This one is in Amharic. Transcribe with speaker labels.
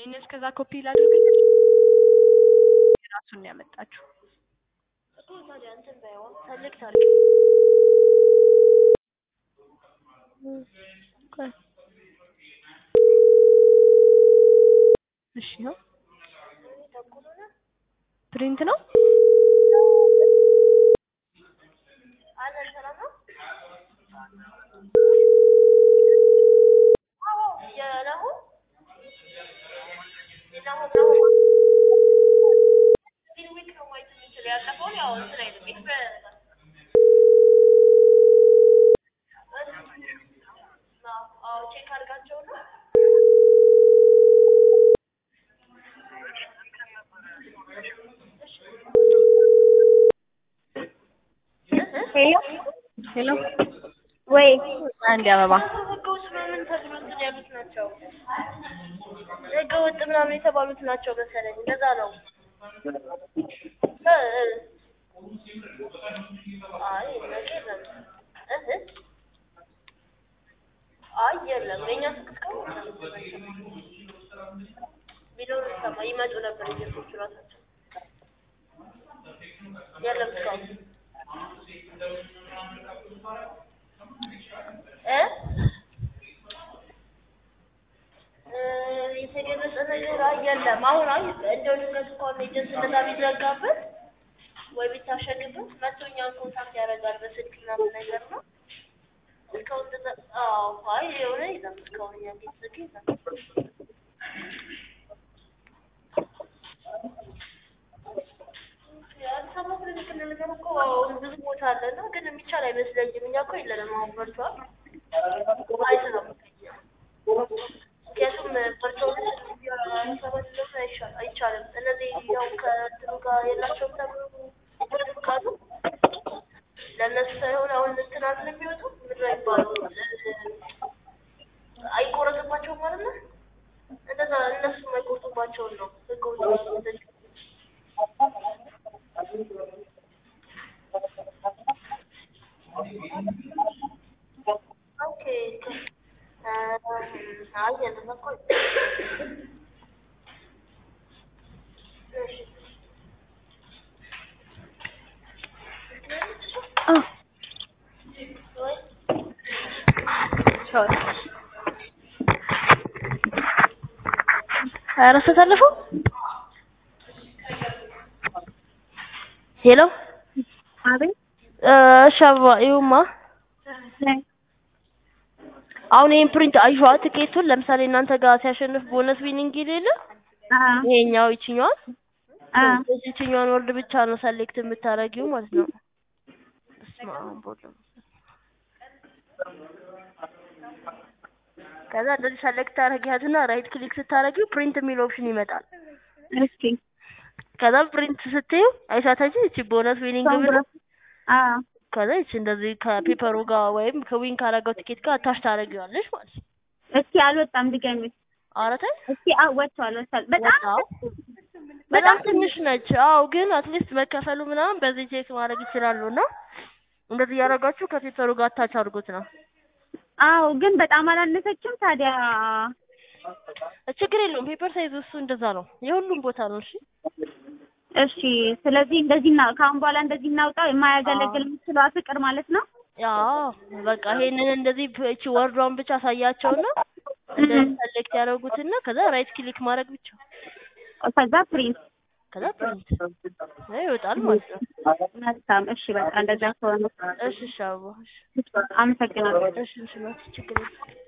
Speaker 1: እኔ እስከዛ ኮፒ ላድርግልሽ። የራሱን ነው ያመጣችው።
Speaker 2: እኮ ታዲያ እንትን ባይሆን ሰሌክት አድርጊ።
Speaker 1: ቆይ። እሺ ነው
Speaker 2: ተኩል ሆነ
Speaker 1: ፕሪንት ነው።
Speaker 2: አለ ሰላም ነው። አዎ የናሁ የናሁ ናሁ ፊል ዊክ ነው ማየት የምንችለው ያለፈውን ያው እንትን አይልም ኤክስፓየር ያደርጋል። አዎ ቼክ አድርጋቸውና
Speaker 3: ሄሎ
Speaker 1: ሄሎ
Speaker 3: ወይ
Speaker 1: አንድ አበባ
Speaker 2: ህገ ወጥ ምናምን ተብሎ እንትን ያሉት ናቸው። ህገ ወጥ ምናምን የተባሉት ናቸው መሰለኝ። እንደዛ ነው። እ እ አይ እነዚህ የለም። እህ አይ የለም። የእኛ ስልክ እስካሁን ቢኖር ይሰማ ይመጡ ነበር ኤጀንቶቹ ራሳቸው። የለም እስካሁን እ እ የተገለጸ ነገር አይ የለም። አሁን አይ እንደው ድንገት እንኳን ኤጀንት እንደዛ ቢዘጋበት ወይ ቢታሸግበት መጥቶ እኛን ኮንታክት ያደርጋል በስልክ ምናምን ነገር ነው። እስካሁን እንደዛ አዎ አይ የሆነ የለም እስካሁን እኛ ቤት ዝግ የለም። የአዲስ አበባ ክሊኒክ እንልገር እኮ ብዙ ቦታ አለ እና ግን የሚቻል አይመስለኝም። እኛ እኮ የለንም አሁን በርቷል አይሰራም። ምክንያቱም በርቷል አዲስ አበባ ድረስ አይሻል አይቻልም። እነዚህ ያው ከእንትኑ ጋር የላቸውም ተብሎ ካሉ ለእነሱ ሳይሆን አሁን እንትን አይደል የሚወጡ ምንድን ነው የሚባለው አይቆረጥባቸውም ማለት ነው። እንደዛ እነሱ የማይቆርጡባቸውን ነው ህገወጥ ኦኬ አይ የለም እኮ እሺ
Speaker 1: አ
Speaker 2: ወይ
Speaker 1: ቻው ኧረ ተሰልፈው ሄሎ
Speaker 3: አቤት
Speaker 1: እሺ አበባ ይኸውማ አሁን ይሄን ፕሪንት አይዋ ትኬቱን ለምሳሌ እናንተ ጋር ሲያሸንፍ ቦነስ ዊኒንግ የሌለ
Speaker 3: አ
Speaker 1: ይሄኛው ይችኛዋን
Speaker 3: አ
Speaker 1: ይችኛዋን ወርድ ብቻ ነው ሰሌክት የምታረጊው ማለት ነው። በስመ አብ ወወልድ ከዛ እንደዚህ ሰሌክት ታረጊያትና ራይት ክሊክ ስታረጊው ፕሪንት የሚል ኦፕሽን ይመጣል።
Speaker 3: እስኪ
Speaker 1: ከዛ ፕሪንት ስትዩ አይሳታችሁ እቺ ቦነስ ዊኒንግ ብሎ
Speaker 3: አ
Speaker 1: ከዛ ይቺ እንደዚህ ከፔፐሩ ጋር ወይም ከዊን ካረገው ቲኬት ጋር አታች ታረጊዋለሽ ማለት ነው።
Speaker 3: እስኪ አልወጣም ድገሚ
Speaker 1: ኧረ ተይ
Speaker 3: እስኪ አ ወጥቷል ወጥቷል በጣም
Speaker 1: ወጣው። በጣም ትንሽ ነች። አዎ ግን አትሊስት መከፈሉ ምናምን በዚህ ቼክ ማድረግ ይችላሉ እና እንደዚህ እያደረጋችሁ ከፔፐሩ ጋር አታች አድርጉት ነው።
Speaker 3: አዎ ግን በጣም አላነሰችም ታዲያ
Speaker 1: ችግር የለውም። ፔፐር ሳይዝ እሱ እንደዛ ነው። የሁሉም ቦታ ነው። እሺ
Speaker 3: እሺ ስለዚህ እንደዚህ እና ከአሁን በኋላ እንደዚህ እናውጣው የማያገለግል የምትለዋ ፍቅር ማለት ነው
Speaker 1: ያው በቃ ይሄንን እንደዚህ ፕ- እቺ ወርዷን ብቻ አሳያቸውና እንደዚህ ሰሌክት ያደርጉትና ከዛ ራይት ክሊክ ማድረግ ብቻ
Speaker 3: ከዛ ፕሪንት
Speaker 1: ከዛ ፕሪንት ይወጣል ማለት ነው።
Speaker 3: መልካም እሺ በቃ እንደዛ ከሆነ
Speaker 1: እሺ እሺ አበባ እሺ
Speaker 3: አመሰግናለሁ
Speaker 1: እሺ እሺ ችግር የለም።